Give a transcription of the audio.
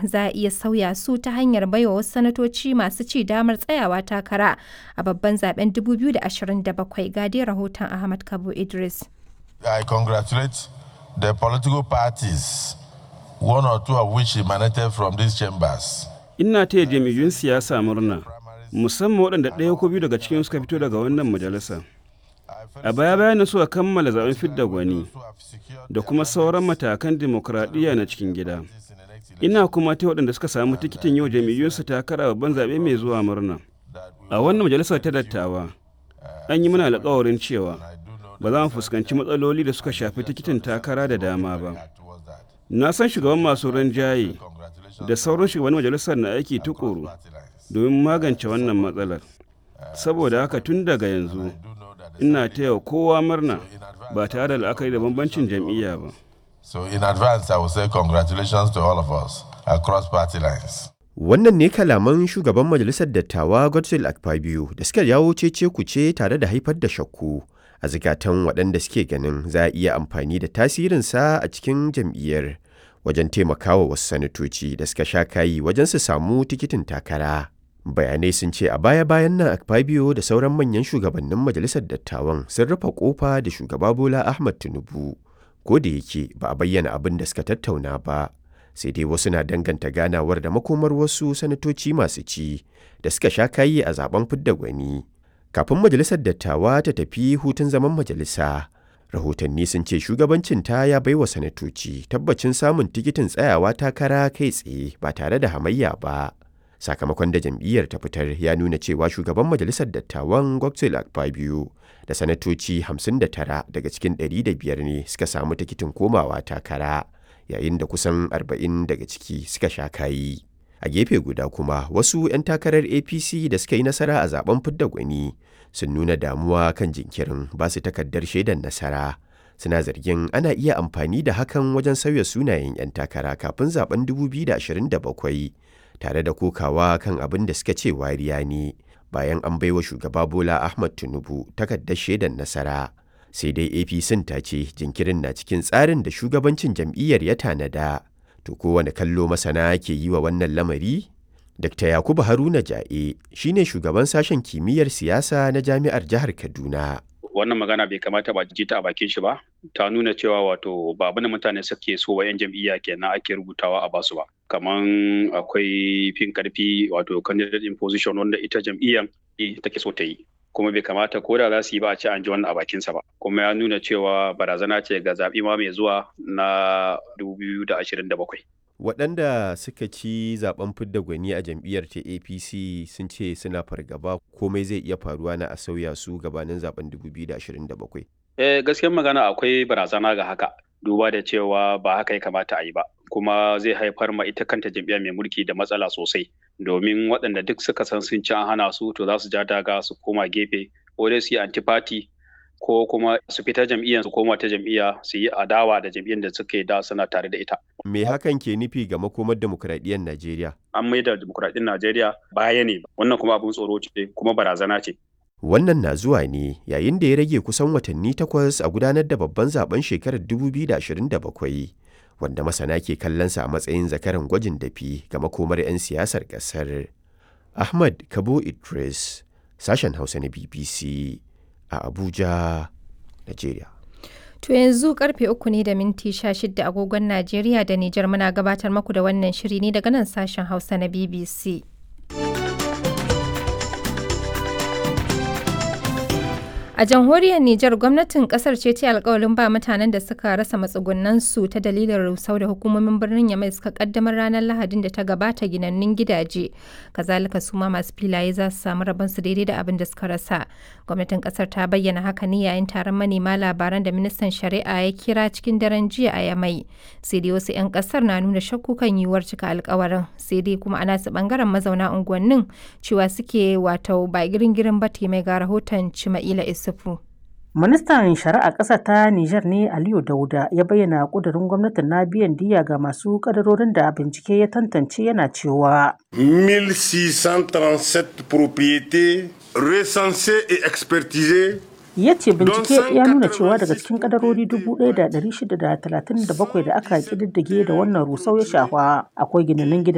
za a iya sauya su ta hanyar baiwa wasu sanatoci masu ci damar tsayawa takara a babban zaben 2027 ga dai rahoton Ahmad Kabo Idris. I congratulate the political parties, one or two of which emanated from these chambers. Ina taya jam'iyyun siyasa murna, musamman waɗanda ɗaya ko biyu daga cikin suka fito daga wannan majalisa. A baya bayan suka kammala zaben fidda gwani da kuma sauran matakan dimokuraɗiyya na cikin gida. Ina kuma ta waɗanda suka samu tikitin yau jam'iyyunsu takara babban zaɓe mai zuwa murna. A wannan majalisar ta dattawa, an yi mana alƙawarin cewa ba za mu fuskanci matsaloli da suka shafi tikitin takara da dama ba. Na san shugaban masu rinjaye da sauran shugaban majalisar na aiki tukuru domin magance wannan matsalar. Saboda haka tun daga yanzu, ina taya kowa murna ba tare da la'akari da bambancin jam'iyya ba. So in advance, I will say congratulations to all of us across party lines. Wannan ne kalaman shugaban majalisar dattawa Godswill Akpabio da suka jawo cece kuce tare da haifar da shakku a zikatan waɗanda suke ganin za a iya amfani da tasirinsa a cikin jam'iyyar wajen taimakawa wasu sanatoci da suka sha kayi wajen su samu tikitin takara. Bayanai sun ce a baya-bayan nan Akpabio da sauran manyan shugabannin majalisar dattawan sun rufe kofa da shugaba Bola Ahmad Tinubu. Ko da yake ba a bayyana abin da suka tattauna ba. sai dai wasu na danganta ganawar da makomar wasu sanatoci masu ci da suka sha kayi a zaben fidda gwani kafin majalisar dattawa ta tafi hutun zaman majalisa rahotanni sun ce shugabancin ta ya baiwa sanatoci tabbacin samun tikitin tsayawa takara kai tsaye ba tare da hamayya ba sakamakon da jam'iyyar ta fitar ya nuna cewa shugaban majalisar dattawan godswill akpabio da sanatoci 59 daga cikin 105 ne suka samu tikitin komawa takara yayin da kusan 40 daga ciki suka sha kayi. A gefe guda kuma wasu 'yan takarar APC da suka yi nasara a zaben fidda gwani sun nuna damuwa kan jinkirin ba su takardar shaidar nasara. Suna zargin ana iya amfani da hakan wajen sauya sunayen 'yan takara kafin zaben 2027 tare da kokawa kan abin da suka ce wariya ne bayan an baiwa shugaba Bola Ahmad Tinubu takardar shaidar nasara. sai dai apc ta ce jinkirin na cikin tsarin da shugabancin jam'iyyar ya tanada to kowane kallo masana ke yi wa wannan lamari dr yakubu haruna ja'e shine shugaban sashen kimiyyar siyasa na jami'ar jihar kaduna wannan magana bai kamata ba ji ta a bakin shi ba ta nuna cewa wato ba abin da mutane suke so wa yan jam'iyya kenan ake rubutawa a basu ba kaman akwai fin karfi wato candidate in position wanda ita jam'iyyan take so ta yi kuma bai kamata ko da za su yi ba a ci an ji wannan a bakinsa ba kuma ya nuna cewa barazana ce ga zaɓi ma mai zuwa na 2027 waɗanda suka ci zaben fidda gwani a jam'iyyar ta apc sun ce suna fargaba komai zai iya faruwa na a sauya su gabanin zaben 2027 eh gaskiyar magana akwai barazana ga haka duba da cewa ba haka ya kamata a yi ba kuma zai haifar ma ita kanta jam'iyyar mai mulki da matsala sosai domin waɗanda duk suka san sun ci an hana su to za su ja daga su koma gefe ko dai su yi antifati ko kuma su fita jam'iyyar su koma ta jam'iyya su yi adawa da jam'iyyar da suke da suna tare da ita. Me hakan ke nufi ga makomar demokuraɗiyyar Najeriya? An maida demokuraɗiyyar Najeriya baya ne wannan kuma abin tsoro ce kuma barazana ce. Wannan na zuwa ne yayin da ya rage kusan watanni takwas a gudanar da babban zaben shekarar 2027 wanda masana ke kallonsa a matsayin zakaran gwajin dafi ga makomar 'yan siyasar ƙasar. Ahmad Kabo Idris, sashen Hausa na BBC a Abuja, Najeriya. To yanzu karfe uku ne da minti sha shida agogon Najeriya da Nijar muna gabatar maku da wannan shiri ne daga nan sashen Hausa na BBC. A jamhuriyar Nijar gwamnatin kasar ce ta alkawalin ba mutanen da suka rasa matsugunan su ta dalilin rusau da hukumomin birnin Yamai suka kaddamar ranar Lahadin da ta gabata ginannun gidaje. Kazalika su ma masu filaye za su samu rabon su daidai da abin da suka rasa. Gwamnatin kasar ta bayyana haka ne yayin taron manema labaran da ministan shari'a ya kira cikin daren jiya a Yamai. Sai dai wasu 'yan kasar na nuna shakku kan yiwuwar cika alkawarin. Sai dai kuma ana su bangaren mazauna unguwannin cewa suke wato ba girin-girin ba mai ga rahoton Cima'ila Isu. Yusufu. Ministan Shari'a ƙasa ta Nijar ne Aliyu Dauda ya bayyana ƙudurin gwamnatin na biyan diya ga masu ƙadarorin da bincike ya tantance yana cewa. 1637 propriétés recensées et expertisées ya ce bincike ya nuna cewa daga cikin kadarori 1637 da aka kididdige da wannan rusau ya shafa akwai ginanin